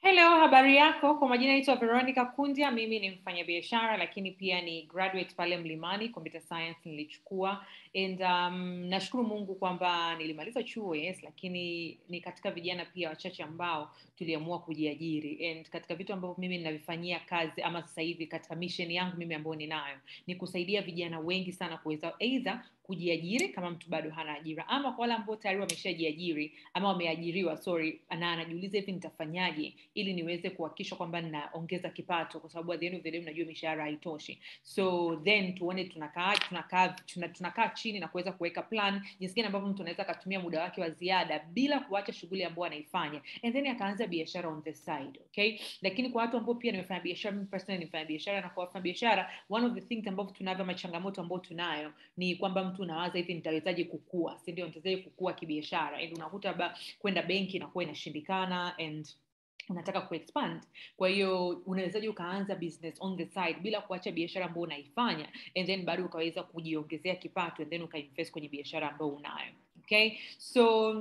Hello, habari yako? Kwa majina naitwa Veronica Kundia. Mimi ni mfanyabiashara lakini pia ni graduate pale Mlimani computer science nilichukua and um, nashukuru Mungu kwamba nilimaliza chuo yes, lakini ni katika vijana pia wachache ambao tuliamua kujiajiri and katika vitu ambavyo mimi ninavifanyia kazi ama sasa hivi katika mission yangu mimi ambayo ninayo ni kusaidia vijana wengi sana kuweza either kujiajiri kama mtu bado hana ajira ama kwa wale ambao tayari wameshajiajiri ama wameajiriwa sorry na anajiuliza hivi nitafanyaje ili niweze kuhakikisha kwamba ninaongeza kipato kwa sababu at the end of the day mnajua mishahara haitoshi so then tuone tunakaa tunakaa tuna, tunakaa chini na kuweza kuweka plan jinsi gani ambavyo mtu anaweza akatumia muda wake wa ziada bila kuacha shughuli ambayo anaifanya and then akaanza biashara on the side okay lakini kwa watu ambao pia nimefanya biashara mimi personally nimefanya biashara na kwa wafanya biashara one of the things ambavyo tunavyo machangamoto ambayo tunayo ni kwamba mtu unawaza hivi nitawezaje kukua si ndio nitawezaje kukua kibiashara and unakuta ba kwenda benki inakuwa inashindikana and unataka kuexpand kwa hiyo unawezaje ukaanza business on the side bila kuacha biashara ambayo unaifanya and then bado ukaweza kujiongezea kipato and then ukainvest kwenye biashara ambayo unayo okay so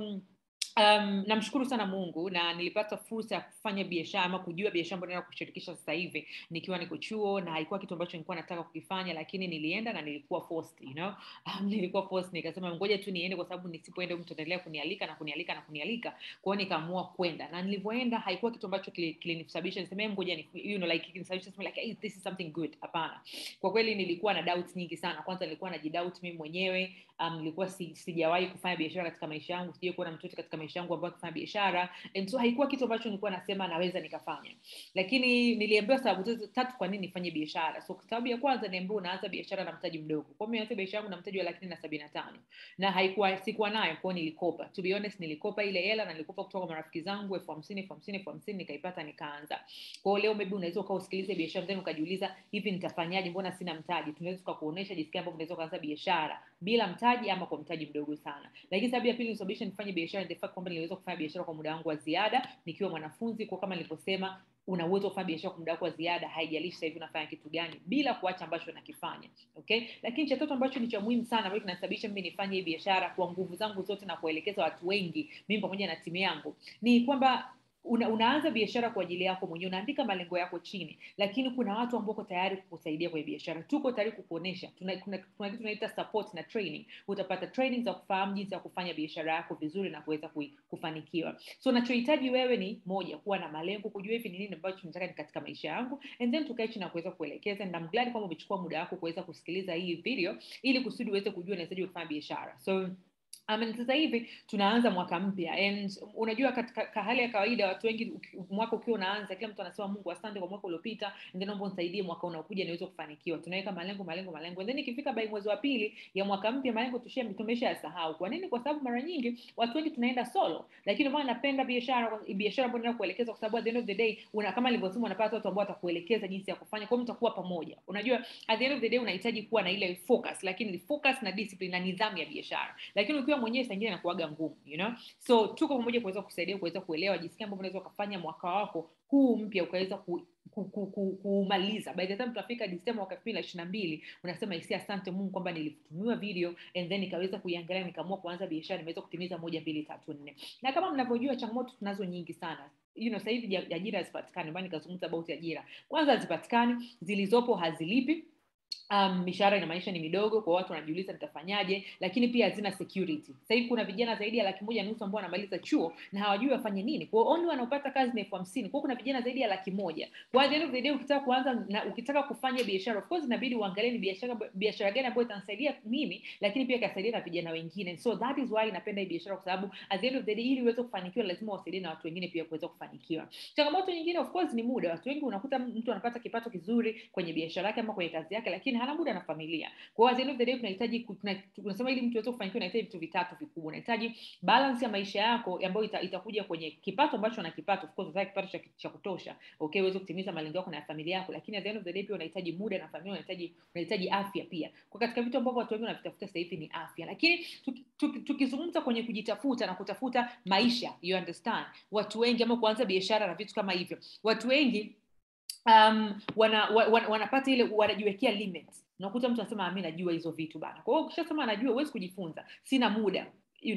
um, namshukuru sana mungu na nilipata fursa ya kufanya biashara ama kujua biashara ambayo naenda kushirikisha sasa hivi nikiwa niko chuo na haikuwa kitu ambacho nilikuwa nataka kukifanya lakini nilienda na nilikuwa forced, you know? um, nilikuwa forced nikasema ngoja tu niende kwa sababu nisipoenda mtu ataendelea kunialika na kunialika na kunialika kwao nikaamua kwenda na nilivyoenda haikuwa kitu ambacho kilinisababisha niseme ngoja ni, you know, like kinisababisha like hey, this is something good hapana kwa kweli nilikuwa na doubts nyingi sana kwanza nilikuwa najidoubt mimi mwenyewe um, nilikuwa si, sijawahi kufanya biashara katika maisha yangu sijai kuona mtoto katika maisha yangu ambao akifanya biashara and so haikuwa kitu ambacho nilikuwa nasema naweza nikafanya lakini niliambiwa sababu tatu kwa nini nifanye biashara so sababu ya kwanza niambiwa unaanza biashara na mtaji mdogo kwa mimi biashara yangu na mtaji wa laki na sabini na tano na haikuwa sikuwa nayo kwao nilikopa to be honest nilikopa ile hela na nilikopa kutoka kwa marafiki zangu elfu hamsini elfu hamsini elfu hamsini nikaipata nikaanza kwao leo maybe unaweza ukaa usikilize biashara then ukajiuliza hivi nitafanyaje mbona sina mtaji tunaweza tukakuonyesha jinsi gani ambavyo unaweza ukaanza biashara bila mtaji ama kwa mtaji mdogo sana lakini sababu ya pili nisababisha nifanye biashara the fact kwamba niliweza kufanya biashara kwa muda wangu wa ziada nikiwa mwanafunzi kwa kama nilivyosema una uwezo wa kufanya biashara kwa muda wako wa ziada haijalishi sasa hivi unafanya kitu gani bila kuacha ambacho unakifanya okay lakini cha tatu ambacho ni cha muhimu sana ambacho kinasababisha mimi nifanye hii biashara kwa nguvu zangu zote na kuelekeza watu wengi mimi pamoja na timu yangu ni kwamba una, unaanza biashara kwa ajili yako mwenyewe unaandika malengo yako chini lakini kuna watu ambao wako tayari kukusaidia kwenye biashara tuko tayari kukuonesha tuna, kuna, kuna kitu tunaita support na training utapata training za kufahamu jinsi ya kufanya biashara yako vizuri na kuweza kufanikiwa so unachohitaji wewe ni moja kuwa na malengo kujua hivi ni nini ambacho nataka ni katika maisha yangu and then tukae chini na kuweza kuelekeza and I'm glad kwamba umechukua muda wako kuweza kusikiliza hii video ili kusudi uweze kujua unawezaje kufanya biashara so Um, sasa hivi tunaanza mwaka mpya and unajua katika hali ya kawaida watu wengi mwaka ukiwa unaanza kila mtu anasema mungu asante kwa mwaka uliopita and then naomba unisaidie mwaka unaokuja niweze kufanikiwa tunaweka malengo malengo malengo and then ikifika bai mwezi wa pili ya mwaka mpya malengo tushia tumesha yasahau kwa nini kwa sababu mara nyingi watu wengi tunaenda solo lakini maana napenda biashara biashara ambayo naenda kuelekeza kwa sababu at the end of the day una kama nilivyosema unapata watu ambao watakuelekeza jinsi ya kufanya kwa hiyo mtakuwa pamoja unajua at the end of the day unahitaji kuwa na ile focus lakini focus na discipline na nidhamu ya biashara lakini ukiwa mwenyewe saa ingine inakuaga ngumu you know so tuko pamoja kuweza kusaidia kuweza kuelewa jinsi gani ambavyo unaweza ukafanya mwaka wako huu mpya ukaweza ku, kumaliza by the time tutafika disemba mwaka elfu mbili na ishiri na mbili unasema isi asante mungu kwamba nilitumiwa video and then nikaweza kuiangalia nikaamua kuanza biashara nimeweza kutimiza moja mbili tatu nne na kama mnavyojua changamoto tunazo nyingi sana you know, sasa hivi ajira hazipatikani ambayo nikazungumza about ajira kwanza hazipatikani zilizopo hazilipi um, mishahara inamaanisha ni midogo kwa watu wanajiuliza nitafanyaje lakini pia hazina security sasa hivi kuna vijana zaidi ya laki moja nusu ambao wanamaliza chuo na hawajui wafanye nini kwao only wanaopata kazi ni elfu hamsini kwao kuna vijana zaidi ya laki moja kwa the end of the day ukitaka kuanza na ukitaka kufanya biashara of course inabidi uangalie ni biashara biashara gani ambayo itanisaidia mimi lakini pia ikasaidia na vijana wengine so that is why napenda hii biashara kwa sababu at the end of the day ili uweze kufanikiwa lazima wasaidie na watu wengine pia kuweza kufanikiwa changamoto nyingine of course ni muda watu wengi unakuta mtu anapata kipato kizuri kwenye biashara yake ama kwenye kazi yake lakini hana muda na familia kwa hiyo at the day tunahitaji tunasema ili mtu aweze kufanikiwa unahitaji vitu vitatu vikubwa unahitaji balance ya maisha yako ambayo ita, itakuja kwenye kipato ambacho una kipato of course unataka kipato cha, cha kutosha okay uweze kutimiza malengo yako na familia yako lakini at the end of the day pia unahitaji muda na familia unahitaji unahitaji afya pia kwa katika vitu ambavyo watu wengi wanavitafuta sasa hivi ni afya lakini tukizungumza kwenye kujitafuta na kutafuta maisha you understand watu wengi ama kuanza biashara na vitu kama hivyo watu wengi um, wana, wana, wanapata ile wanajiwekea limits unakuta mtu anasema mi najua hizo vitu bana kwa hiyo ukishasema anajua huwezi kujifunza sina muda you know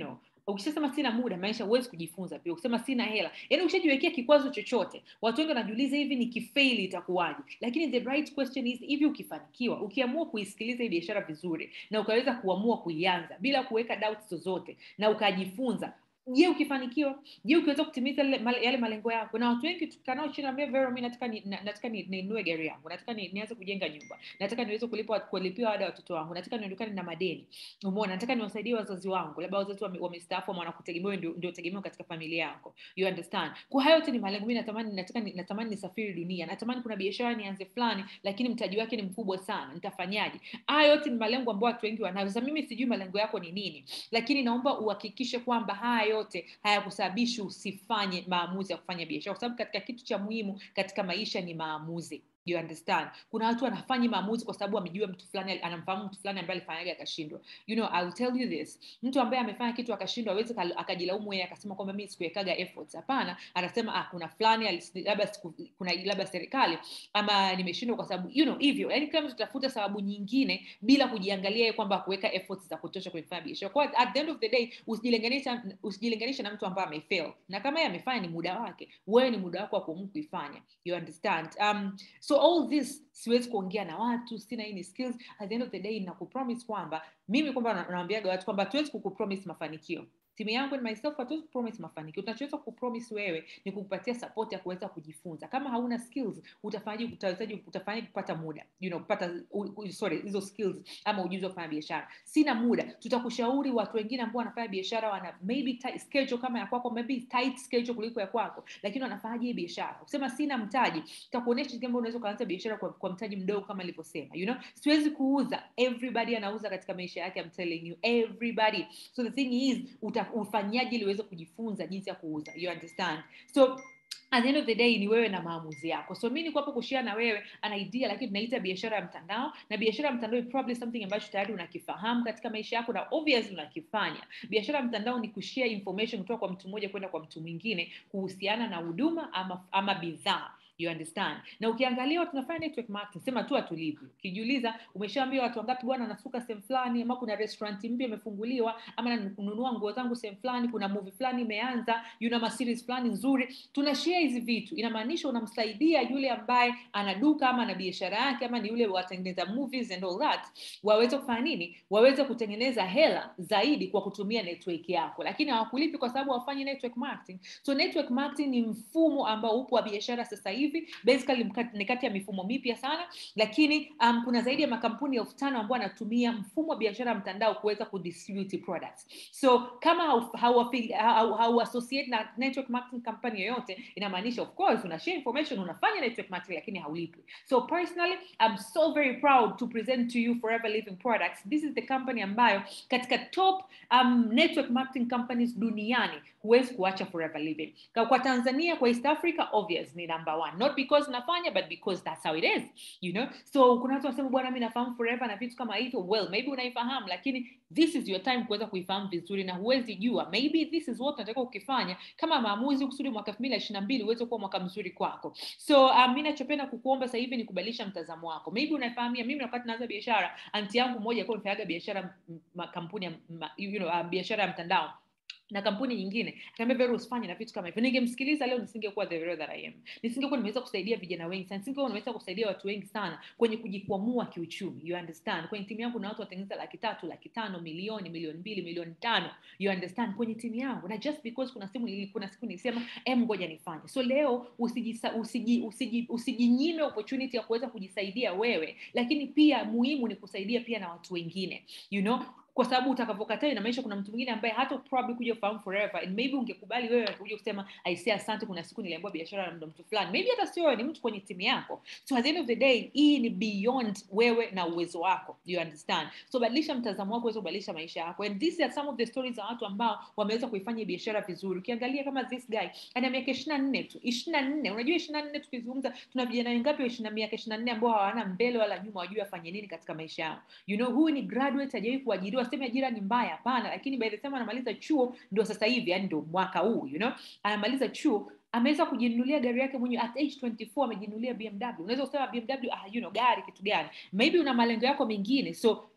ukishasema sina muda maisha huwezi kujifunza pia ukisema sina hela yaani ukishajiwekea kikwazo chochote watu wengi wanajiuliza hivi ni kifeili itakuwaje lakini the right question is hivi ukifanikiwa ukiamua kuisikiliza hii biashara vizuri na ukaweza kuamua kuianza bila kuweka doubts zozote na ukajifunza je ukifanikiwa je ukiweza kutimiza yale malengo yako na watu wengi tukanao chini ambia vero mi nataka ni, na, nataka ninunue ni gari yangu nataka ni, nianze kujenga nyumba nataka niweze kulipa kulipia ada watoto wangu nataka niondokane na madeni umeona nataka niwasaidie wazazi wangu labda wazazi wamestaafu wame wanakutegemea ndio, ndio tegemeo katika familia yako you understand kwa hayo yote ni malengo mi natamani nataka ni, natamani nisafiri dunia natamani kuna biashara nianze fulani lakini mtaji wake ni mkubwa sana nitafanyaje haya yote ni malengo ambayo watu wengi wanayo sasa mimi sijui malengo yako ni nini lakini naomba uhakikishe kwamba haya yote hayakusababishi usifanye maamuzi ya kufanya biashara kwa sababu katika kitu cha muhimu katika maisha ni maamuzi you understand kuna watu wanafanya maamuzi kwa sababu amejua mtu fulani anamfahamu mtu fulani ambaye alifanyaga akashindwa you know I'll tell you this mtu ambaye amefanya kitu akashindwa awezi akajilaumu yeye akasema kwamba mimi sikuwekaga efforts hapana anasema ah kuna fulani labda kuna labda serikali ama nimeshindwa kwa sababu you know hivyo yani kila mtu tafuta sababu nyingine bila kujiangalia yeye kwamba kuweka efforts za kutosha kwenye kufanya biashara kwa at the end of the day usijilinganisha usijilinganisha na mtu ambaye amefail na kama yeye amefanya ni muda wake wewe ni muda wako wa kuamua kuifanya you understand um, so all this siwezi kuongea na watu sina hii ni skills at the end of the day nakupromise kwamba mimi kwamba nawambiaga watu kwamba tuwezi kukupromise mafanikio timu yangu and myself hatuwezi kupromise mafanikio tunachoweza kupromise wewe ni kukupatia support ya kuweza kujifunza kama hauna skills utafanyaje utawezaje utafanyaje kupata muda you know kupata uh, sorry hizo skills ama ujuzi wa kufanya biashara sina muda tutakushauri watu wengine ambao wanafanya biashara wana maybe tight schedule kama ya kwako maybe tight schedule kuliko ya kwako lakini wanafanyaje hii biashara kusema sina mtaji tutakuonyesha jinsi ambavyo unaweza kuanza biashara kwa, kwa mtaji mdogo kama nilivyosema you know siwezi kuuza everybody anauza katika maisha yake I'm telling you everybody so the thing is uta ufanyaji ili uweze kujifunza jinsi ya kuuza you understand so at the end of the day ni wewe na maamuzi yako so mi niko hapo kushare na wewe an idea lakini tunaita biashara ya mtandao na biashara ya mtandao is probably something ambacho tayari unakifahamu katika maisha yako na obviously unakifanya biashara ya mtandao ni kushare information kutoka kwa mtu mmoja kwenda kwa mtu mwingine kuhusiana na huduma ama, ama bidhaa you understand na ukiangalia tunafanya network marketing sema tu hatulipi ukijiuliza umeshaambia watu wangapi bwana nasuka sehemu fulani ama kuna restaurant mpya imefunguliwa ama nanunua nguo zangu sehemu fulani kuna movie fulani imeanza yuna maseries fulani nzuri tuna share hizi vitu inamaanisha unamsaidia yule ambaye ana duka ama ana biashara yake ama ni yule watengeneza movies and all that waweze kufanya nini waweze kutengeneza hela zaidi kwa kutumia network yako lakini hawakulipi kwa sababu hawafanyi network marketing so network marketing ni mfumo ambao upo wa biashara sasa hivi basically ni kati ya mifumo mipya sana lakini um, kuna zaidi ya makampuni elfu tano ambao wanatumia mfumo wa biashara ya mtandao kuweza kudistribute products so kama hauassociate hau, hau, hau na network marketing company yoyote inamaanisha of course una share information unafanya network marketing lakini haulipi so personally I'm so very proud to present to you forever living products this is the company ambayo katika top um, network marketing companies duniani huwezi kuacha forever living kwa, kwa tanzania kwa east africa obvious ni number one not because nafanya but because that's how it is you know so kuna watu wanasema bwana mi nafahamu forever na vitu kama hivyo well maybe unaifahamu lakini this is your time kuweza kuifahamu vizuri na huwezi jua maybe this is what unataka ukifanya kama maamuzi kusudi mwaka elfu mbili na mbili uweze kuwa mwaka mzuri kwako so um, mi nachopenda kukuomba sasa hivi ni kubadilisha mtazamo wako maybe unaifahamia mimi wakati naanza biashara anti yangu moja alikuwa amefanyaga biashara kampuni ya you know, uh, biashara ya mtandao na kampuni nyingine kaambia vero usifanye na vitu kama hivyo ningemsikiliza leo nisingekuwa the vero that I am nisingekuwa nimeweza kusaidia vijana wengi sana nisingekuwa nimeweza kusaidia watu wengi sana kwenye kujikwamua kiuchumi you understand kwenye timu yangu na watu watengeneza laki tatu laki tano milioni milioni mbili milioni tano you understand kwenye timu yangu na just because kuna simu kuna siku nilisema em ngoja nifanye so leo usijinyime usiji, usiji, usiji opportunity ya kuweza kujisaidia wewe lakini pia muhimu ni kusaidia pia na watu wengine you know kwa sababu utakavyokataa inamaanisha kuna mtu mwingine ambaye hata probably kuja kufahamu forever and maybe ungekubali wewe kuja kusema aisee asante kuna siku niliambiwa biashara na mtu fulani maybe hata sio wewe ni mtu kwenye timu yako so at the end of the day hii ni beyond wewe na uwezo wako you understand so badilisha mtazamo wako uweze kubadilisha maisha yako and these are some of the stories za watu ambao wameweza kuifanya biashara vizuri ukiangalia kama this guy ana miaka ishiri na nne tu ishiri na nne unajua ishiri na nne tukizungumza tuna vijana wengapi wa ishiri na miaka ishiri na nne ambao hawana mbele wala nyuma wajui afanye nini katika maisha yao you know huyu ni graduate hajawahi kuajiriwa waseme ajira ni mbaya hapana lakini by the time anamaliza chuo ndio sasa hivi yani ndio mwaka huu you know anamaliza chuo ameweza kujinunulia gari yake mwenyewe at age 24 amejinunulia bmw unaweza kusema bmw ah, you know, gari kitu gani maybe una malengo yako mengine so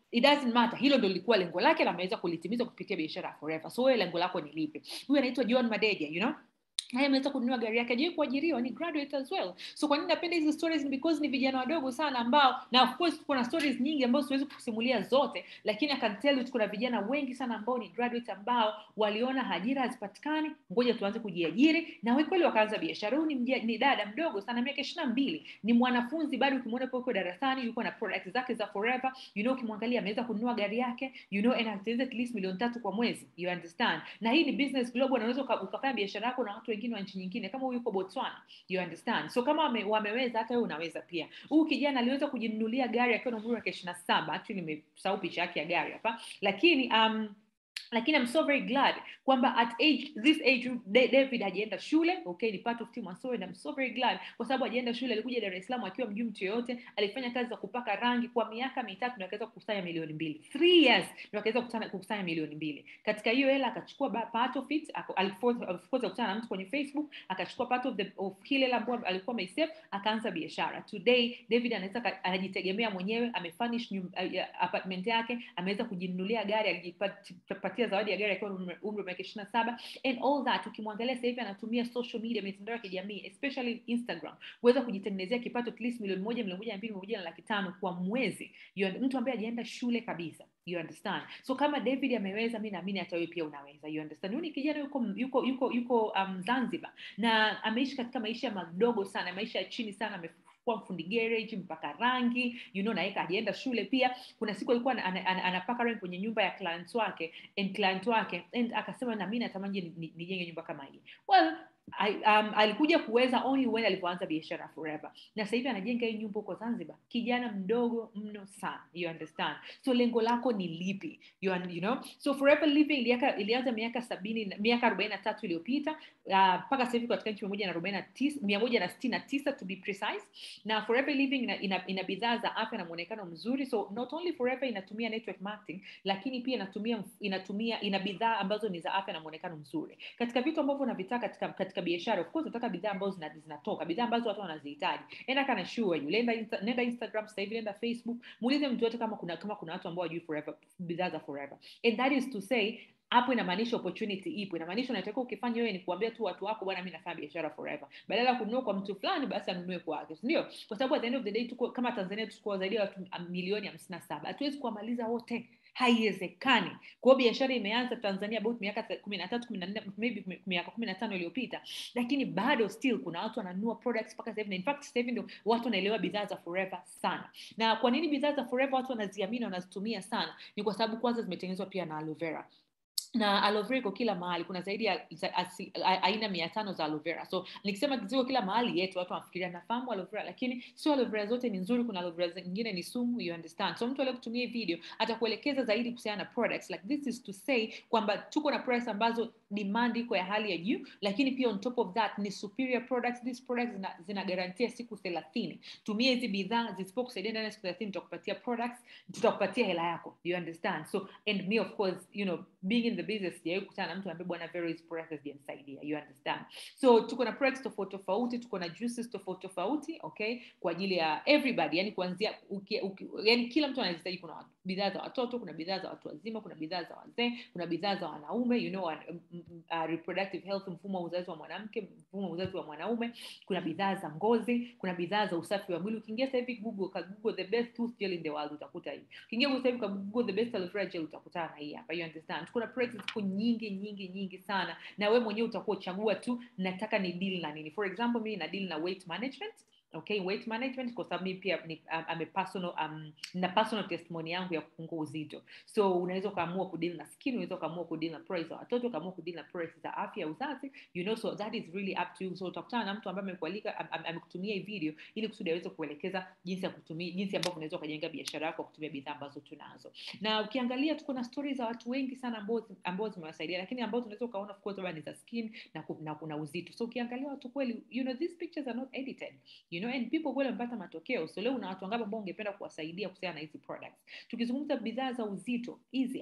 it doesn't matter hilo ndo lilikuwa lengo lake na ameweza kulitimiza kupitia biashara ya forever so wewe lengo lako ni lipi huyu anaitwa john madeja you know naye ameweza kununua gari yake ajawai kuajiriwa ni graduate as well so kwa nini napenda hizi stories ni because ni vijana wadogo sana ambao na of course kuna stories nyingi ambazo siwezi kusimulia zote lakini I can tell you kuna vijana wengi sana ambao ni graduate ambao waliona ajira hazipatikani ngoja tuanze kujiajiri na we kweli wakaanza biashara huyu ni, mja- ni dada mdogo sana miaka ishiri na mbili ni mwanafunzi bado ukimwona po uko darasani yuko na product zake za forever you know ukimwangalia ameweza kununua gari yake you know and ataweza at least milioni tatu kwa mwezi you understand na hii ni business global unaweza uka- ukafanya biashara yako na watu wengine wa nchi nyingine kama huyu yuko botswana you understand so kama wame, wameweza hata wewe unaweza pia huyu kijana aliweza kujinunulia gari akiwa na umri wa miaka ishiri na saba actually nimesahau picha yake ya gari hapa lakini um, lakini I'm so very glad kwamba at age this age Da- David hajaenda shule okay ni part of team Wasowe and I'm so very glad kwa sababu hajaenda shule alikuja Dar es Salaam akiwa mjui mtu yoyote alifanya kazi za kupaka rangi kwa miaka mitatu ndio akaweza kukusanya milioni mbili three years ndio akaweza kukusanya, kukusanya milioni mbili katika hiyo hela akachukua ba- part of it ako- alifo- of course akutana na mtu kwenye Facebook akachukua part of the of ile hela ambayo alikuwa ameisave akaanza biashara today David anaweza ka- anajitegemea mwenyewe amefurnish nyum- uh, apartment yake ameweza kujinunulia gari alijipatia zawadi ya gari akiwa na umri umri wa miaka ishiri na saba and all that ukimwangalia sasa hivi anatumia social media mitandao ya kijamii especially instagram kuweza kujitengenezea kipato at least milioni moja milioni moja na mbili milioni moja na laki tano kwa mwezi you un- mtu ambaye hajaenda shule kabisa you understand so kama david ameweza mi naamini hata wewe pia unaweza you understand huyu ni kijana yuko yuko yuko yuko um, zanzibar na ameishi katika maisha madogo sana maisha ya chini sana ame kuwa mfundi garage mpaka rangi you know naeka hajaenda shule pia kuna siku alikuwa ana- ana- ana- anapaka rangi kwenye nyumba ya client wake and client wake and akasema na mimi natamani ni- ni- nijenge nyumba kama hii well I, um, alikuja kuweza only when alivyoanza biashara forever na sasa hivi anajenga hii nyumba huko zanzibar kijana mdogo mno sana you understand so lengo lako ni lipi you, un- you know so forever living iliaka, ilianza miaka sabini na- miaka arobaini na tatu iliyopita ah, mpaka uh, sasa hivi katika nchi mia moja na arobaini na tisa mia moja na sitini na tisa to be precise na forever living ina, ina, ina bidhaa za afya na mwonekano mzuri so not only forever inatumia network marketing lakini pia inatumia mf- inatumia ina bidhaa ambazo ni za afya na mwonekano mzuri katika vitu ambavyo unavitaka katika, katika biashara of course unataka bidhaa ambazo zina- zinatoka bidhaa ambazo watu wanazihitaji enda kana sure you nenda, insta, nenda instagram sasa hivi nenda facebook muulize mtu yote kama kuna kama kuna watu ambao wajui forever bidhaa za forever and that is to say hapo inamaanisha opportunity ipo inamaanisha unatakiwa ukifanya wewe ni kuambia tu watu wako bwana mi nafanya biashara forever badala ya kununua kwa mtu fulani basi anunue kwake sindio kwa sababu at the end of the day tuko kama tanzania tuko zaidi ya watu um, milioni hamsini na saba hatuwezi kuwamaliza wote haiwezekani kwa hiyo biashara imeanza tanzania about miaka kumi na tatu kumi na nne maybe kumi- miaka kumi na tano iliyopita lakini bado still kuna watu wananunua products mpaka sasa hivi na in fact sasa hivi ndio watu wanaelewa bidhaa za forever sana na kwa nini bidhaa za forever watu wanaziamini na wanazitumia sana ni kwa sababu kwanza zimetengenezwa pia na aloe vera na aloe vera iko kila mahali kuna zaidi ya za- asi- a- aina mia tano za aloe vera so nikisema ziko kila mahali yetu watu wanafikiria nafahamu aloe vera lakini sio aloe vera zote ni nzuri kuna aloe vera zingine ni sumu you understand so mtu aliyekutumia hii video atakuelekeza zaidi kuhusiana na products like this is to say kwamba tuko na products ambazo demand iko ya hali ya juu lakini pia on top of that ni superior products these products zina, zina garantia siku thelathini tumia hizi bidhaa zisipokusaidia ndani ya siku thelathini tutakupatia products tutakupatia hela yako you understand so and me of course you know being in the business sijawahi kukutana na mtu ambaye bwana very hizi products hazijanisaidia you understand so tuko na products tofauti tofauti tuko na juices tofauti tofauti okay kwa ajili ya everybody yani kuanzia uki, uki, yani kila mtu anahitaji kuna watu- bidhaa za watoto kuna bidhaa za watu wazima kuna bidhaa za wazee kuna bidhaa za wanaume you know uh, uh, reproductive health mfumo wa uzazi wa mwanamke mfumo wa uzazi wa mwanaume kuna bidhaa za ngozi kuna bidhaa za usafi wa mwili ukiingia sasa hivi google ka google the best tooth gel in the world utakuta hii ukiingia sasa hivi ka google the best aloe vera gel utakutana na hii hapa you understand kuna products ziko nyingi nyingi nyingi sana na wewe mwenyewe utakuwa chagua tu nataka ni deal na nini for example mimi na deal na weight management okay weight management kwa sababu mimi pia ni um, ame personal um, na personal testimony yangu ya kupungua uzito so unaweza ukaamua kudeal na skin unaweza ukaamua kudeal na price za watoto ukaamua kudeal na price za afya ya uzazi you know so that is really up to you so utakutana na mtu ambaye amekualika am- am- amekutumia hii video ili kusudi aweze kuelekeza jinsi ya kutumia jinsi ambavyo unaweza ukajenga biashara yako kwa kutumia bidhaa ambazo tunazo na ukiangalia tuko na stori za watu wengi sana ambao zi- ambao zimewasaidia lakini ambao tunaweza ukaona of course labda ni za skin na, ku- na kuna uzito so ukiangalia watu kweli you know these pictures are not edited you know and people kweli wamepata matokeo so leo una watu wangapi ambao ungependa kuwasaidia kuhusiana na hizi products tukizungumza bidhaa za uzito hizi hapa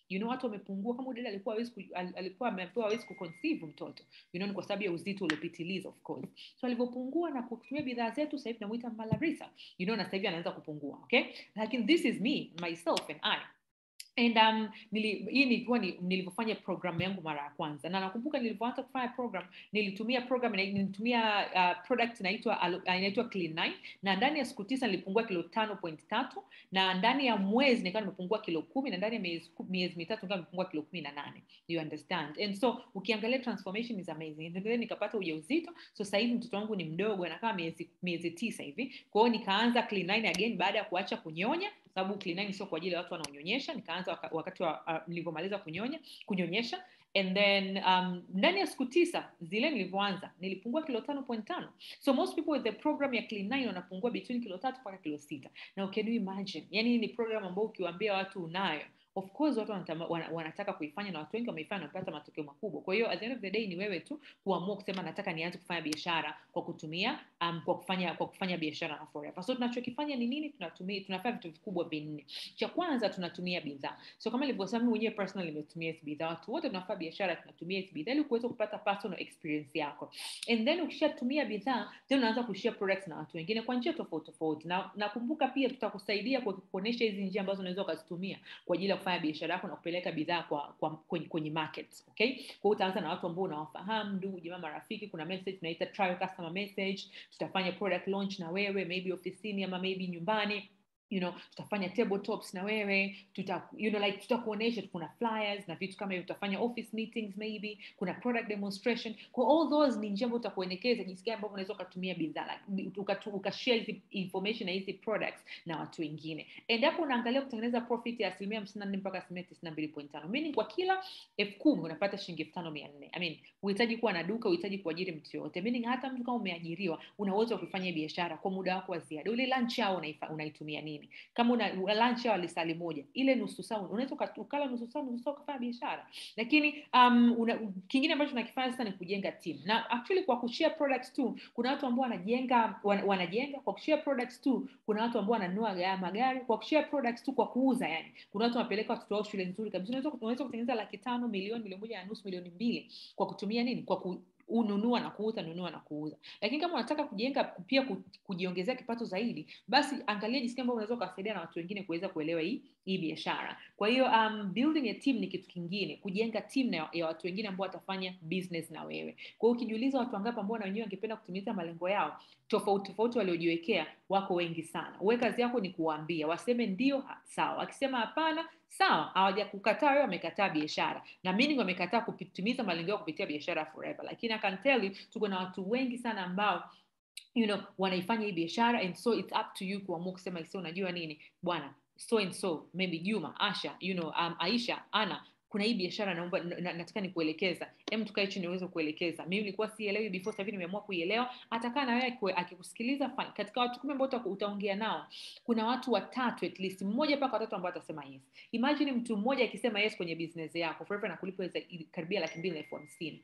you know watu wamepungua kama udada alikuwa hawezi ku- al- alikuwa ameambiwa hawezi kuconceive mtoto you know ni kwa sababu ya uzito uliopitiliza of course so alivyopungua na kutumia bidhaa zetu sasa hivi tunamuita malarisa you know na sasa hivi anaanza kupungua okay lakini this is me myself and i and um, nili, hii nilikuwa ni, nilivyofanya program yangu mara ya kwanza na nakumbuka nilivyoanza kufanya program nilitumia program ina- nilitumia uh, product inaitwa alo- uh, inaitwa clean 9 na ndani ya siku tisa nilipungua kilo tano point tatu na ndani ya mwezi nikawa nimepungua kilo kumi na ndani ya miezi, ku- miezi mitatu nikawa nimepungua kilo kumi na nane you understand and so ukiangalia transformation is amazing And then nikapata ujauzito so sasa hivi mtoto wangu ni mdogo anakaa miezi miezi tisa hivi kwa hiyo nikaanza clean 9 again baada ya kuacha kunyonya sababu clean 9 sio kwa ajili ya watu wanaonyonyesha nikaanza waka, wakati wa uh, nilivyomaliza kunyonya kunyonyesha and then um, ndani ya siku tisa zile nilivyoanza nilipungua kilo tano point tano so most people with the program ya clean 9 wanapungua between kilo tatu mpaka kilo sita na can you imagine yani hii ni program ambayo ukiwaambia watu unayo of course watu wanatama, wana, wanataka kuifanya na watu wengi wameifanya na wamepata matokeo makubwa kwa hiyo at the end of the day ni wewe tu kuamua kusema nataka nianze kufanya biashara kwa kutumia um, kwa kufanya kwa kufanya biashara na forever so tunachokifanya ni nini tunatumia tunafanya vitu vikubwa vinne cha kwanza tunatumia bidhaa so kama nilivyosema mimi mwenyewe personal nimetumia hizi bidhaa watu wote tunafanya biashara tunatumia hizi bidhaa ili kuweza kupata personal experience yako and then ukishatumia bidhaa then unaanza kushare products na watu wengine kwa njia tofauti tofauti na nakumbuka pia tutakusaidia kwa kuonyesha hizi njia ambazo unaweza ukazitumia kwa ajili ya kufanya biashara yako na kupeleka bidhaa kwa, kwa kwenye, kwenye market okay kwa hiyo utaanza na watu ambao unawafahamu ndugu jamaa marafiki kuna message tunaita trial customer message tutafanya product launch na wewe maybe ofisini ama maybe nyumbani you know tutafanya tabletops na wewe tuta you know like tutakuonesha kuna flyers na vitu kama hivyo tutafanya office meetings maybe kuna product demonstration kwa all those ni njia ambayo tutakuelekeza jinsi gani ambavyo unaweza ukatumia bidhaa like, ukatu- ukashare hizi information na hizi products na watu wengine endapo unaangalia kutengeneza profit ya asilimia hamsini na nne mpaka asilimia tisini na mbili point tano meaning kwa kila elfu kumi unapata shilingi elfu tano mia nne I mean uhitaji kuwa na duka uhitaji kuajiri mtu yoyote meaning hata mtu kama umeajiriwa una uwezo wa kufanya biashara kwa muda wako wa ziada ule lunch hour unaifa- unaitumia nini kama una lunch hour lisali moja ile nusu saa unaweza uka- ukala nusu saa nusu saa ukafanya biashara lakini um, una, kingine ambacho tunakifanya sasa ni kujenga team na actually kwa kushare products tu kuna watu ambao wanajenga wan, wanajenga kwa kushare products tu kuna watu ambao wananunua ga- magari kwa kushare products tu kwa kuuza yani kuna watu wanapeleka watoto wao shule nzuri kabisa unaweza unaweza kutengeneza laki tano milioni milioni moja na nusu milioni mbili kwa kutumia nini kwa ku, ununua na kuuza nunua na kuuza lakini kama unataka kujenga pia ku- kujiongezea kipato zaidi basi angalia jinsi gani ambavyo unaweza ukawasaidia na watu wengine kuweza kuelewa hii hii biashara kwa hiyo um, building a team ni kitu kingine kujenga team na, ya watu wengine ambao watafanya business na wewe kwa hiyo ukijiuliza watu wangapi ambao na wenyewe wangependa kutimiza malengo yao tofauti tofauti waliojiwekea wako wengi sana uwe kazi yako ni kuwaambia waseme ndio ha- sawa wakisema hapana sawa hawajakukataa wewe wamekataa biashara na meaning wamekataa kutimiza malengo yao kupitia biashara forever lakini I can tell you tuko na watu wengi sana ambao you know wanaifanya hii biashara and so it's up to you kuamua kusema sio unajua nini bwana so and so maybe juma asha you know um, aisha ana kuna hii biashara naomba na, na, nataka nikuelekeza em tukae chini niweze kuelekeza mimi nilikuwa sielewi before sasa hivi nimeamua kuielewa atakaa na wewe kue- akikusikiliza fine. katika watu kumi ambao uta- utaongea nao kuna watu watatu at least mmoja mpaka watatu ambao atasema yes imagine mtu mmoja akisema yes kwenye business yako forever nakulipa za- karibia laki mbili na elfu hamsini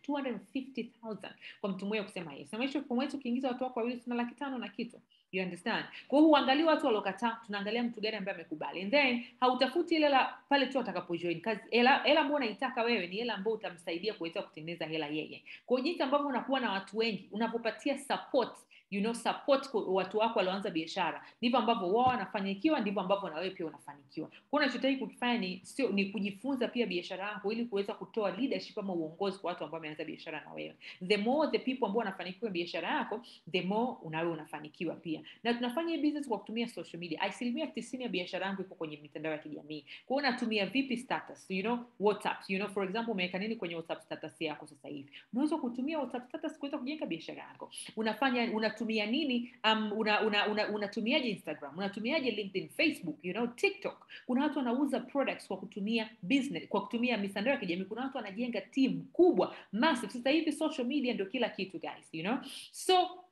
250000 kwa mtu mmoja kusema yes na maisha kwa mwezi ukiingiza watu wako wawili tuna laki tano na kitu you understand kwa hiyo huangalii watu waliokataa tunaangalia mtu gani ambaye amekubali and then hautafuti ile hela pale tu atakapojoin kazi hela hela ambayo unaitaka wewe ni hela ambayo utamsaidia kuweza kutengeneza hela yeye kwa hiyo jinsi ambavyo unakuwa na watu wengi unavyopatia support you know support kwa watu wako walioanza biashara ndivyo ambavyo wao wanafanikiwa ndivyo ambavyo na wewe pia unafanikiwa kwa hiyo unachotakiwa kukifanya ni sio ni kujifunza pia biashara yako ili kuweza kutoa leadership ama uongozi kwa watu ambao wameanza biashara na wewe the more the people ambao wanafanikiwa biashara yako the more unawe unafanikiwa pia na tunafanya hii business kwa kutumia social media asilimia tisini ya biashara yangu iko kwenye mitandao ya kijamii kwa hiyo unatumia vipi status you know whatsapp you know for example umeweka nini kwenye whatsapp status yako sasa hivi unaweza kutumia whatsapp status kuweza kujenga biashara yako unafanya unatumia nini um, una, una, una, unatumiaje instagram unatumiaje linkedin facebook you know tiktok kuna watu wanauza products kwa kutumia business kwa kutumia mitandao ya kijamii kuna watu wanajenga team kubwa massive sasa hivi social media ndio kila kitu guys you know so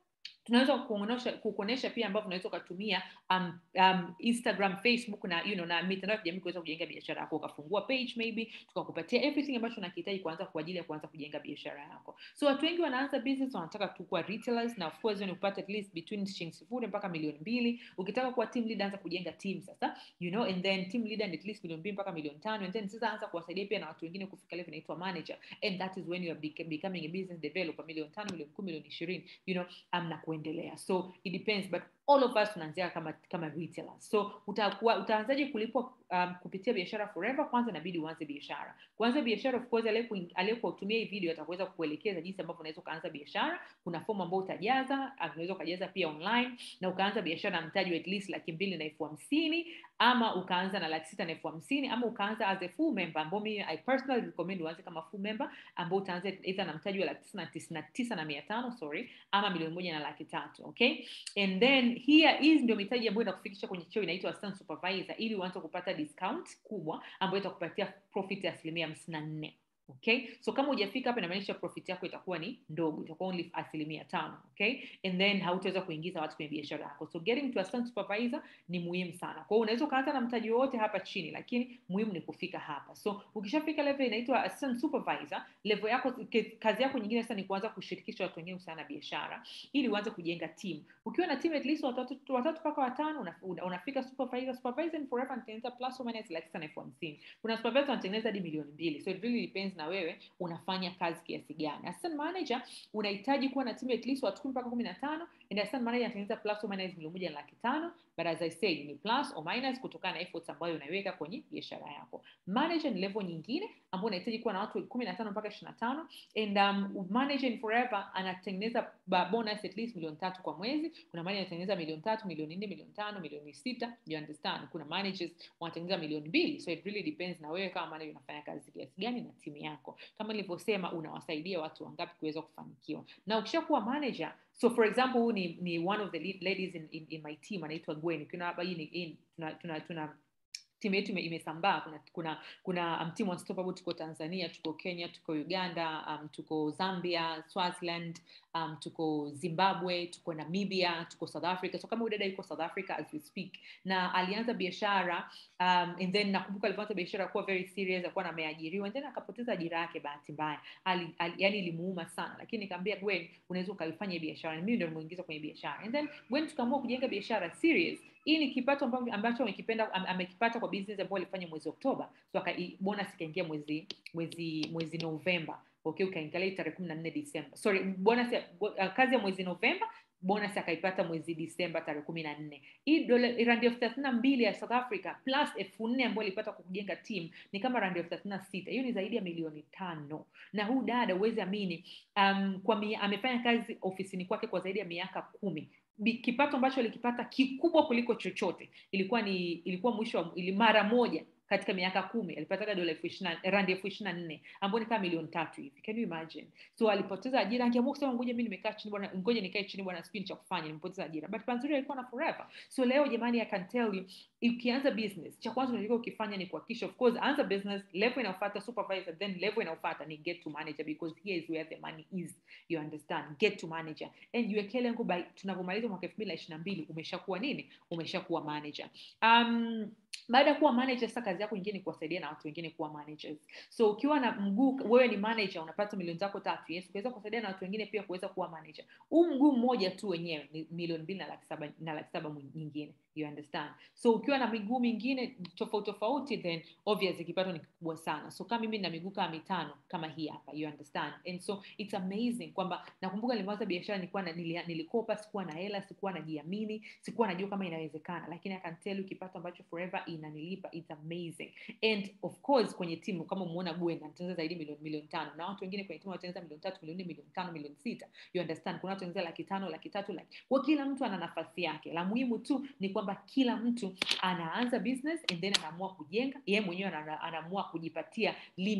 tunaweza kuonesha kukuonesha pia ambavyo unaweza ukatumia um, um, instagram facebook na you know, na mitandao ya kijamii kuweza kujenga biashara yako ukafungua page maybe tukakupatia everything ambacho unakihitaji kuanza kwa ajili ya kuanza kujenga biashara yako so watu wengi wanaanza business wanataka tu kuwa retailers na of course ni upate at least between shilingi sifuri mpaka milioni mbili ukitaka kuwa team leader anza kujenga team sasa you know and then team leader ni at least milioni mbili mpaka milioni tano and then sasa anza kuwasaidia pia na watu wengine kufika level inaitwa manager and that is when you are bec- becoming a business developer milioni tano milioni kumi milioni ishirini you know um, na kuendelea so it depends but all of us tunaanzia kama kama retailers so utakuwa utaanzaje kulipwa um, kupitia biashara forever kwanza inabidi uanze biashara kuanza biashara of course aliyeku- aliyekutumia hii video ataweza kukuelekeza jinsi ambavyo unaweza ukaanza biashara kuna fomu ambayo utajaza uh, unaweza ukajaza pia online na ukaanza biashara na mtaji wa at least laki mbili na elfu hamsini ama ukaanza na laki sita na elfu hamsini ama ukaanza as a full member ambao mimi i personally recommend uanze kama full member ambao utaanza either na mtaji wa laki tisa na tisini na tisa na mia tano sorry ama milioni moja na laki tatu okay and then here hizi ndio mitaji ambayo inakufikisha kwenye cheo inaitwa assistant supervisor ili uanze kupata discount kubwa ambayo itakupatia profit ya asilimia hamsini na nne okay so kama hujafika hapa inamaanisha profit yako itakuwa ni ndogo itakuwa only asilimia tano okay and then hautaweza kuingiza watu kwenye biashara yako so getting to assistant supervisor ni muhimu sana kwa hiyo unaweza ukaanza na mtaji wowote hapa chini lakini muhimu ni kufika hapa so ukishafika level inaitwa assistant supervisor level yako ke- kazi yako nyingine sasa ni kuanza kushirikisha watu wengine kuhusiana na biashara ili uanze kujenga team ukiwa na team at least watatu watatu mpaka watano una, una, unafika supervisor supervisor ni forever anatengeneza plus or minus laki sita na elfu hamsini kuna supervisor wanatengeneza hadi milioni mbili so it really depends na wewe unafanya kazi kiasi gani assistant manager unahitaji kuwa na team at least watu kumi mpaka kumi na tano and assistant manager anatengeneza plus or minus milioni moja na laki tano but as i said ni plus or minus kutokana na efforts ambayo unaiweka kwenye biashara yako manager ni level nyingine ambayo unahitaji kuwa na watu kumi na tano mpaka ishiri na tano and um, manager in forever anatengeneza ba- bonus at least milioni tatu kwa mwezi kuna manager anatengeneza milioni tatu milioni nne milioni tano milioni sita you understand kuna managers wanatengeneza milioni mbili so it really depends na wewe kama manager unafanya kazi kiasi gani na timu yako kama nilivyosema unawasaidia watu wangapi kuweza kufanikiwa na ukishakuwa manager so for example huu ni, ni one of the lead ladies in, in, in my team anaitwa gwen ukiona hapa hii ni hii tuna, tuna, tuna timu yetu ime- imesambaa kuna kuna kuna um, team unstoppable tuko tanzania tuko kenya tuko uganda um, tuko zambia swaziland um, tuko zimbabwe tuko namibia tuko south africa so kama huyu dada yuko south africa as we speak na alianza biashara um, and then nakumbuka alivyoanza biashara kuwa very serious akuwa ameajiriwa and then akapoteza ajira yake bahati mbaya ali, ali, yani ilimuuma sana lakini nikamwambia gwen unaweza ukaifanya hii biashara mimi ndio nimuingiza kwenye biashara and then gwen tukaamua kujenga biashara serious hii ni kipato amba- ambacho amekipenda am- amekipata kwa business ambayo alifanya mwezi oktoba so aka, i- bonus ikaingia mwezi mwezi mwezi novemba okay ukaingalia tarehe kumi na nne disemba sorry bonus ya, bo, uh, kazi ya mwezi novemba bonus akaipata mwezi disemba tarehe kumi na nne hii dola randi elfu thelathini na mbili ya south africa plus elfu nne ambayo alipata kwa kujenga team ni kama randi elfu thelathini na sita hiyo ni zaidi ya milioni tano na huu dada huwezi amini um, kwa mia, amefanya kazi ofisini kwake kwa zaidi ya miaka kumi Bi- kipato ambacho alikipata kikubwa kuliko chochote ilikuwa ni ilikuwa mwisho wa ili mara moja katika miaka kumi alipataga dola elfu ishirina randi elfu ishirina nne ambayo ni kama milioni tatu hivi can you imagine so alipoteza ajira angeamua kusema ngoja mi nimekaa chini bwana ngoja nikae chini bwana sipini cha kufanya nimepoteza ajira but panzuri alikuwa na forever so leo jamani i can tell you ukianza business cha kwanza unatakiwa ukifanya ni kuhakikisha of course anza business level inayofuata supervisor then level inayofuata ni get to manager because here is where the money is you understand get to manager and jiwekee lengo by tunavyomaliza mwaka elfu mbili na ishiri na mbili umeshakuwa nini umeshakuwa manager um, baada ya kuwa manager sasa kazi yako nyingine ni kuwasaidia na watu wengine kuwa managers so ukiwa na mguu wewe ni manager unapata milioni zako tatu yes ukiweza kuwasaidia na watu wengine pia kuweza kuwa manager huu mguu mmoja tu wenyewe ni milioni mbili na laki saba na laki saba mwi- nyingine you understand so ukiwa na miguu mingine tofauti tofauti then obviously kipato ni kikubwa sana so kama mimi na miguu kama mitano kama hii hapa you understand and so it's amazing kwamba nakumbuka nilianza biashara nilikuwa na, nilia- nilikopa sikuwa na hela sikuwa najiamini sikuwa najua kama inawezekana lakini I can tell you kipato ambacho forever inanilipa it's amazing and of course kwenye timu kama umeona Gwen anatengeneza zaidi milioni milioni tano na watu wengine kwenye timu wanatengeneza milioni tatu milioni nne milioni tano milioni sita you understand kuna watu wanatengeneza laki tano laki tatu laki kwa kila mtu ana nafasi yake la muhimu tu ni kwamba kila mtu anaanza business and then anaamua kujenga yeye mwenyewe ana- anaamua kujipatia limit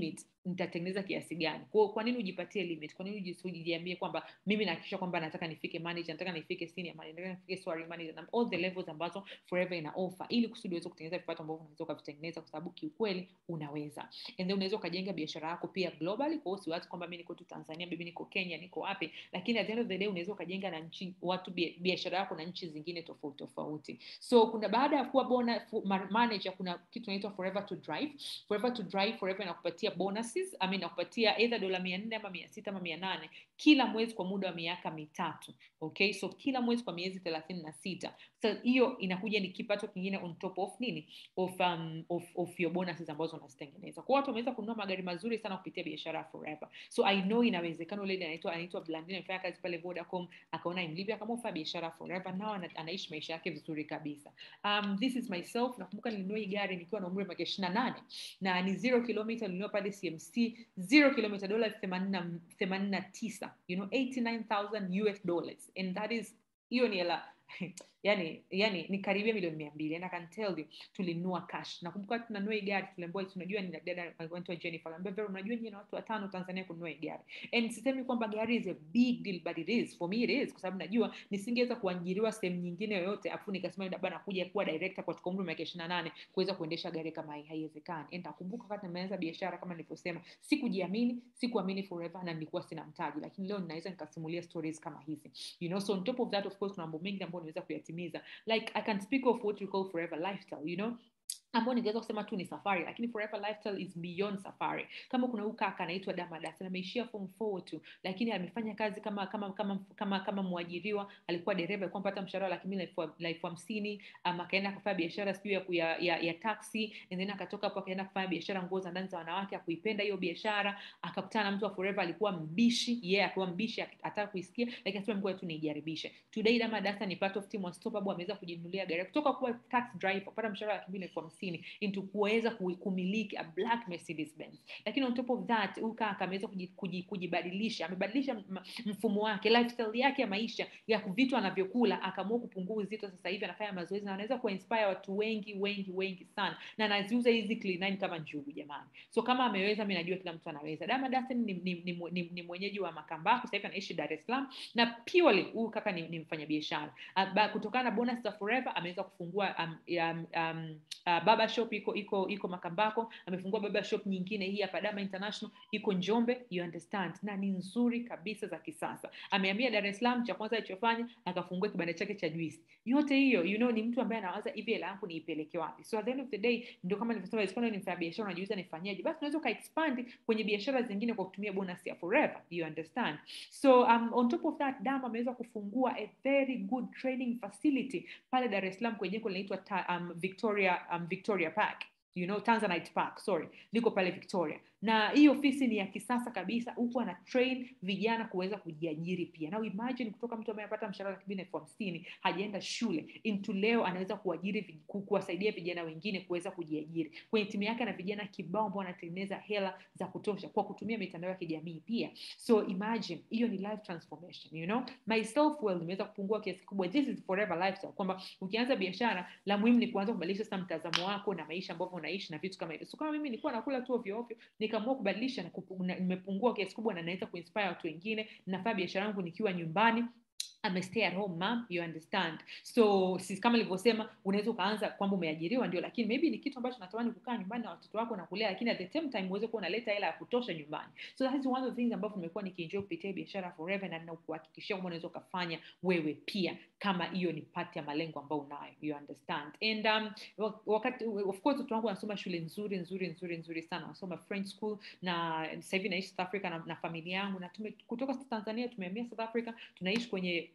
nitatengeneza kiasi gani kwa kwa nini ujipatie limit kwa nini ujiambie kwamba mimi nahakikisha kwamba nataka nifike manager nataka nifike senior manager nataka nifike soaring manager na all the levels ambazo forever ina offer ili kusudi uweze kutengeneza vipato ambavyo unaweza ukavitengeneza kwa sababu kiukweli unaweza and then unaweza ukajenga biashara yako pia globally kwa hiyo siwazi kwamba mimi niko tu tanzania bibi niko kenya niko wapi lakini at the end of the day unaweza ukajenga na nchi watu biashara yako na nchi zingine tofauti tofauti so kuna baada ya kuwa bona manager kuna kitu inaitwa forever to drive forever to drive forever inakupatia bonuses I mean inakupatia either dola mia nne ama mia sita ama mia nane kila mwezi kwa muda wa miaka mitatu okay so kila mwezi kwa miezi thelathini na sita so hiyo inakuja ni kipato kingine on top of nini of, um, of, of your bonuses ambazo unazitengeneza kwa watu wameweza kununua magari mazuri sana kupitia biashara ya forever so i know inawezekana ule anaitwa anaitwa blandine amefanya kazi pale vodacom akaona imlivyo akaamua kufanya biashara forever nao anaishi maisha yake vizuri kabisa um, this is myself nakumbuka nilinunua hii gari nikiwa na umri wa miaka ishiri na nane na ni zero kilomita nilinunua pale cmc zero kilomita dola themanini na tisa you know 89000 us dollars and that is hiyo ni hela yani yani ni karibia milioni mia mbili and I can tell you tulinunua cash nakumbuka tunanunua hii gari tuliambiwa tunajua ni dada anaitwa Jennifer aliambia Vero unajua nyinyi na watu watano Tanzania kununua hii gari and sisemi kwamba gari is a big deal but it is for me it is kwa sababu najua nisingeweza kuajiriwa sehemu nyingine yoyote afu nikasema labda nakuja kuwa director katika umri wa miaka 28 kuweza kuendesha gari kama hii haiwezekani and nakumbuka wakati nimeanza biashara kama nilivyosema sikujiamini sikuamini forever na nilikuwa sina mtaji lakini leo ninaweza nikasimulia stories kama hizi you know so on top of that of course kuna mambo mengi ambayo niweza kuyatimiza like i can speak of what we call forever lifestyle you know ambao ningeweza kusema tu ni safari lakini forever lifestyle is beyond safari kama kuna huyu kaka anaitwa damadas ameishia form 4 tu lakini amefanya kazi kama kama kama kama kama mwajiriwa alikuwa dereva alikuwa mpata mshahara laki mbili na elfu hamsini um, akaenda akafanya biashara sijui ya, ya, ya, ya taxi and then akatoka hapo akaenda kufanya biashara nguo za ndani za wanawake akuipenda hiyo biashara akakutana na mtu wa forever alikuwa mbishi yeye yeah, akiwa mbishi ataka kuisikia lakini asema ngoja tu niijaribishe today damadasa ni part of team unstoppable ameweza kujinunulia gari kutoka kuwa tax driver kupata mshahara laki mbili na elfu hamsini hamsini into kuweza kumiliki a black mercedes benz lakini on top of that huyu kaka ameweza kujibadilisha amebadilisha mfumo wake lifestyle yake ya maisha ya vitu anavyokula akaamua kupungua uzito sasa hivi anafanya mazoezi na anaweza kuinspire watu wengi wengi wengi sana na anaziuza hizi clean kama njugu jamani so kama ameweza mi najua kila mtu anaweza dama dasen ni, ni, ni, ni, ni mwenyeji wa makambako sasa hivi anaishi dar es salaam na purely huyu kaka ni, ni mfanyabiashara uh, kutokana na bonus za forever ameweza kufungua um, um, um, uh, baba shop iko iko iko makambako amefungua baba shop nyingine hii hapa dama international iko njombe you understand na ni nzuri kabisa za kisasa amehamia dar es salaam cha kwanza alichofanya akafungua kibanda chake cha juisi yote hiyo you know ni mtu ambaye anawaza hivi hela yangu niipeleke wapi so at the end of the day ndio kama nilivyosema isikana ni mfanya biashara unajiuza nifanyaje basi unaweza ukaexpand kwenye biashara zingine kwa kutumia bonus ya forever you understand so um, on top of that dam ameweza kufungua a very good training facility pale dar es salaam kwenye jengo linaitwa um, victoria um, victoria park you know tanzanite park sorry liko pale victoria na hii ofisi ni ya kisasa kabisa huku ana train vijana kuweza kujiajiri pia na imagine kutoka mtu ambaye anapata mshahara laki mbili elfu hamsini hajaenda shule into leo anaweza kuajiri kuwasaidia vijana wengine kuweza kujiajiri kwenye timu yake na vijana kibao ambao wanatengeneza hela za kutosha kwa kutumia mitandao ya kijamii pia so imagine hiyo ni life transformation you know my self worth imeweza kupungua kiasi kikubwa this is forever lifestyle kwamba ukianza biashara la muhimu ni kuanza kubadilisha sasa mtazamo wako na maisha ambavyo unaishi na vitu kama hivyo so kama mimi nilikuwa nakula tu ovyo ovyo nikaamua kubadilisha na nimepungua kiasi kubwa na naweza kuinspire watu wengine nafanya biashara yangu nikiwa nyumbani I'm a stay at home mom, you understand so si, kama nilivyosema unaweza ukaanza kwamba umeajiriwa ndio lakini maybe ni kitu ambacho natamani kukaa nyumbani na watoto wako na kulea lakini at the same time uweze kuwa unaleta hela ya kutosha nyumbani so that is one of the things ambavyo nimekuwa nikienjoy kupitia biashara forever na ninakuhakikishia kwamba unaweza ukafanya wewe pia kama hiyo ni pati ya malengo ambayo unayo you understand and um, wakati of course watoto wangu wanasoma shule nzuri nzuri nzuri nzuri sana wanasoma french school na sasa hivi naishi south africa na, na familia yangu na tume, kutoka tanzania tumehamia south africa tunaishi kwenye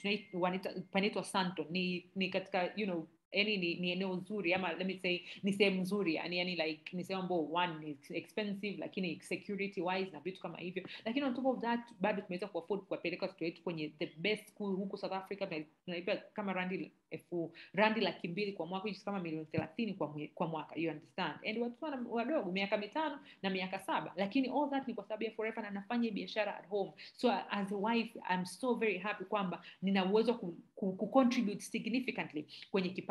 panaitwa santo ni, ni katika you know yani ni, ni eneo zuri ama let me say ni sehemu nzuri yani, yani like ni sehemu ambao one ni expensive lakini security wise na vitu kama hivyo lakini on top of that bado tumeweza kuafford kuwapeleka watoto wetu kwenye the best school huku south africa tunalipa kama randi elfu randi laki mbili kwa mwaka which kama milioni thelathini kwa, kwa mwaka you understand and watoto wadogo miaka mitano na miaka saba lakini all that ni kwa sababu ya forever na nafanya biashara at home so as a wife I'm so very happy kwamba nina uwezo ku, ku, ku contribute significantly kwenye kipato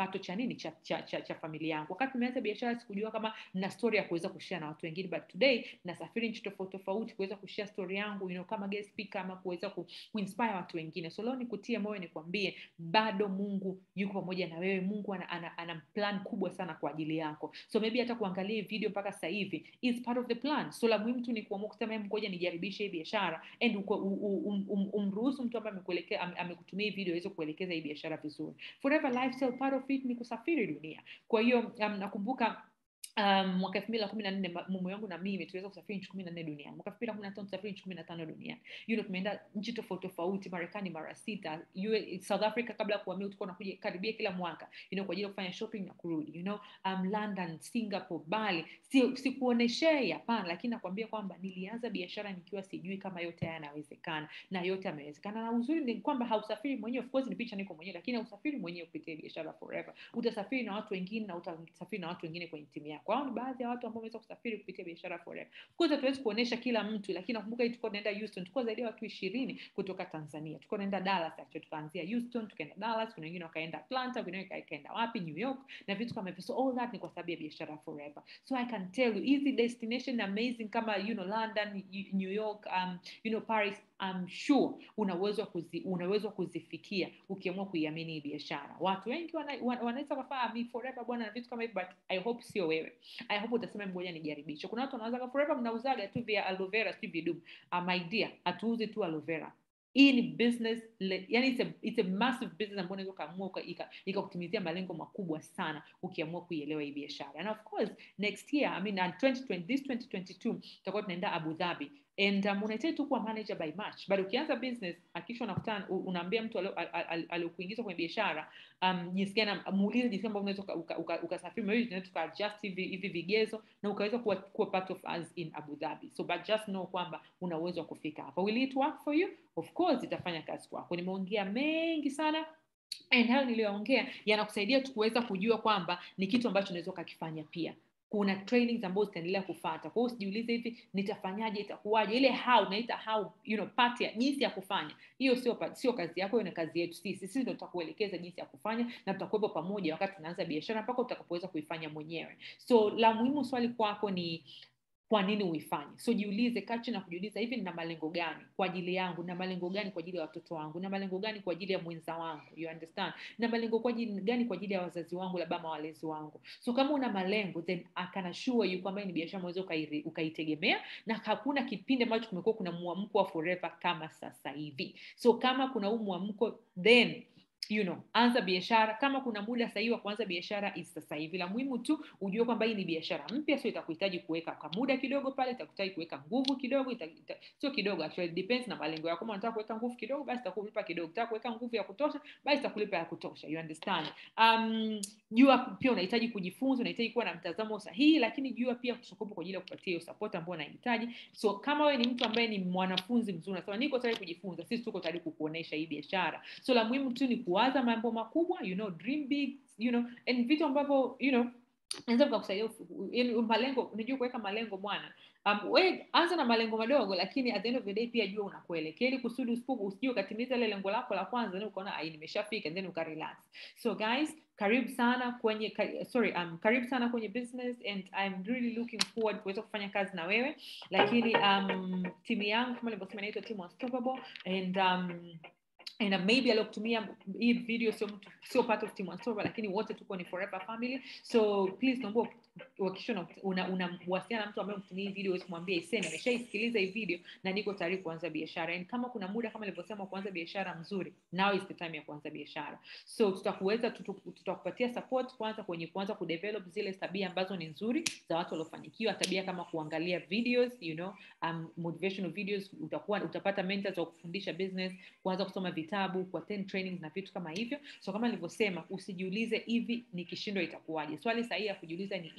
kipato cha nini cha, cha, cha, cha familia yangu wakati nimeanza biashara sikujua kama na story ya kuweza kushare na watu wengine but today nasafiri nchi tofauti tofauti kuweza kushare story yangu you know, kama guest speaker ama kuweza ku, kuinspire watu wengine so leo nikutie moyo nikwambie bado mungu yuko pamoja na wewe mungu ana, ana, ana plan kubwa sana kwa ajili yako so maybe hata kuangalia hii video mpaka sasa hivi is part of the plan so la muhimu tu ni kuamua kusema "Em, ngoja nijaribishe hii biashara and uko- u- u- um, um, umruhusu mtu ambaye amekuelekea ame- amekutumia hii video aweze kuelekeza hii biashara vizuri forever lifestyle part of it ni kusafiri dunia kwa hiyo um, nakumbuka um, mwaka elfu mbili na kumi na nne mume wangu na mimi tuliweza kusafiri nchi kumi na nne duniani mwaka elfu mbili na kumi na tano tusafiri nchi kumi na tano duniani you know, tumeenda nchi tofauti tofauti marekani mara sita UA, south africa kabla ya kuhamia tulikuwa nakuja karibia kila mwaka you know, kwa ajili ya kufanya shopping na kurudi you know, um, london singapore bali si, sikuoneshei hapana lakini nakwambia kwamba nilianza biashara nikiwa sijui kama yote haya yanawezekana na yote yamewezekana na uzuri ni kwamba hausafiri mwenyewe of course ni picha niko mwenyewe lakini hausafiri mwenyewe kupitia biashara forever utasafiri na watu wengine na utasafiri na watu wengine kwenye timu yako hao ni baadhi ya watu ambao wameweza kusafiri kupitia biashara forever of course hatuwezi kuonesha kila mtu lakini nakumbuka hii tulikuwa tunaenda Houston tulikuwa zaidi ya watu ishirini kutoka Tanzania tulikuwa tunaenda Dallas actually tukaanzia Houston tukaenda Dallas kuna wengine wakaenda Atlanta kuna wengine wakaenda wapi New York na vitu kama hivyo so all that ni kwa sababu ya biashara forever so I can tell you hizi destination amazing kama you know London New York um, you know Paris I'm sure una uwezo wa kuzi, una uwezo wa kuzifikia ukiamua kuiamini hii biashara watu wengi wana, wana, wanaweza kafaa mi forever bwana na vitu kama hivyo but I hope sio wewe I hope utasema ngoja nijaribishe kuna watu wanaweza forever mnauzaga tu via aloe vera si vidumu uh, my dear hatuuzi tu aloe vera hii ni business le, yani it's a, it's a massive business ambayo unaweza ukaamua ikakutimizia malengo makubwa sana ukiamua kuielewa hii biashara and of course next year I mean, uh, 2020, this 2022 tutakuwa tunaenda abu dhabi and um, unahitaji tu kuwa manager by march but ukianza business akisha unakutana unaambia mtu aliokuingiza kwenye biashara um, jinsi gani muulize jinsi ambavyo unaweza ukasafiri uka, uka, uka maybe tunaweza tukaadjust hivi hivi vigezo na ukaweza kuwa, kuwa part of us in abu dhabi so but just know kwamba una uwezo wa kufika hapa will it work for you of course itafanya kazi kwako nimeongea mengi sana and hayo niliyoongea yanakusaidia tu kuweza kujua kwamba ni kitu ambacho unaweza ukakifanya pia kuna trainings ambazo zitaendelea kufata kwa hiyo usijiulize hivi nitafanyaje itakuwaje ile how naita how you know part ya jinsi ya kufanya hiyo sio sio kazi yako hiyo ni kazi yetu sisi sisi ndio tutakuelekeza jinsi ya kufanya na tutakuwepo pamoja wakati tunaanza biashara mpaka utakapoweza kuifanya mwenyewe so la muhimu swali kwako ni kwa nini uifanye so jiulize kachi na kujiuliza hivi nina malengo gani kwa ajili yangu na malengo gani kwa ajili ya watoto wangu na malengo gani kwa ajili ya mwenza wangu you understand na malengo kwa ajili gani kwa ajili ya wazazi wangu labda ama walezi wangu so kama una malengo then I can assure you kwamba ni biashara unaweza ukaitegemea na hakuna kipindi ambacho kumekuwa kuna mwamko wa forever kama sasa hivi so kama kuna huu mwamko then you know anza biashara kama kuna muda sahihi wa kuanza biashara is sasa hivi la muhimu tu ujue kwamba hii ni biashara mpya sio itakuhitaji kuweka kwa muda kidogo pale itakuhitaji kuweka nguvu kidogo ita, ita, sio kidogo actually depends na malengo yako kama unataka kuweka nguvu kidogo basi itakulipa kidogo unataka kuweka nguvu ya kutosha basi itakulipa ya kutosha you understand um, jua pia unahitaji kujifunza unahitaji kuwa na mtazamo sahihi lakini jua pia kusokopo kwa ajili ya kupatia hiyo support ambayo unahitaji so kama wewe ni mtu ambaye ni mwanafunzi mzuri unasema niko tayari kujifunza sisi tuko tayari kukuonesha hii biashara so la muhimu tu ni kuwaza mambo makubwa you know dream big you know and vitu ambavyo you know naweza vikakusaidia malengo unajua kuweka malengo bwana um, we anza na malengo madogo lakini at the end of the day pia jua unakuelekea ili kusudi usipoku usijue ukatimiza ile lengo lako la kwanza then ukaona ai nimeshafika then ukarelax so guys karibu sana kwenye sorry um, karibu sana kwenye business and I'm really looking forward kuweza kufanya kazi na wewe lakini um, timu yangu kama nilivyosema inaitwa team unstoppable and um, and uh, maybe aliokutumia hii video sio mtu sio part of team Unstoppable, lakini wote tuko ni forever family so please naomba uhakikishe unawasiliana una, na mtu ambaye mtumia hii video uweze kumwambia iseni ameshaisikiliza hii video na niko tayari kuanza biashara and kama kuna muda kama nilivyosema kuanza biashara mzuri now is the time ya kuanza biashara so tutakuweza tutakupatia support kwanza kwenye kuanza kudevelop zile tabia ambazo ni nzuri za watu waliofanikiwa tabia kama kuangalia videos you know um, motivational videos utakuwa utapata mentors wa kufundisha business kuanza kusoma vitabu kuattend trainings na vitu kama hivyo so kama nilivyosema usijiulize hivi nikishindwa itakuwaje swali sahihi ya kujiuliza ni hivi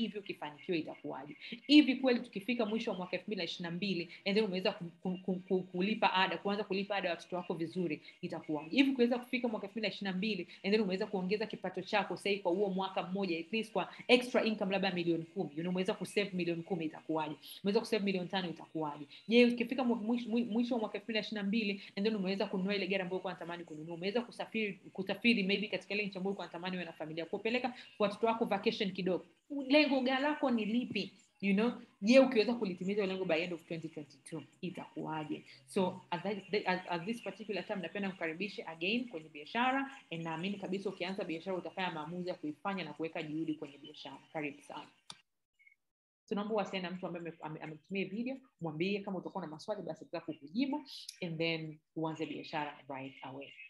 hivi ukifanikiwa itakuwaje hivi kweli tukifika mwisho wa mwaka elfu mbili na ishiri na mbili and then umeweza ku, ku, ku, ku, kulipa ada kuanza kulipa ada ya watoto wako vizuri itakuwaje hivi kuweza kufika mwaka elfu mbili na ishiri na mbili and then umeweza kuongeza kipato chako sahii kwa huo mwaka mmoja at least kwa extra income labda milioni kumi you know, umeweza kusave milioni kumi itakuwaje umeweza kusave milioni tano itakuwaje je ukifika mwa- mwisho mwisho wa mwaka elfu mbili na ishiri na mbili and then umeweza kununua ile gari ambayo ulikuwa unatamani kununua umeweza kusafiri kusafiri maybe katika ile nchi ambayo ulikuwa unatamani uwe na familia kupeleka watoto wako vacation kidogo lengo ga lako ni lipi you know je ukiweza kulitimiza hilo lengo by end of 2022 itakuwaje so at, that, at, at this particular time napenda kukaribishe again kwenye biashara and naamini kabisa ukianza biashara utafanya maamuzi ya kuifanya na kuweka juhudi kwenye biashara karibu sana tunaomba uwasiliane na mtu ambaye ame- ame- ametumia video mwambie kama utakuwa na maswali basi ataweza kukujibu and then uanze biashara right away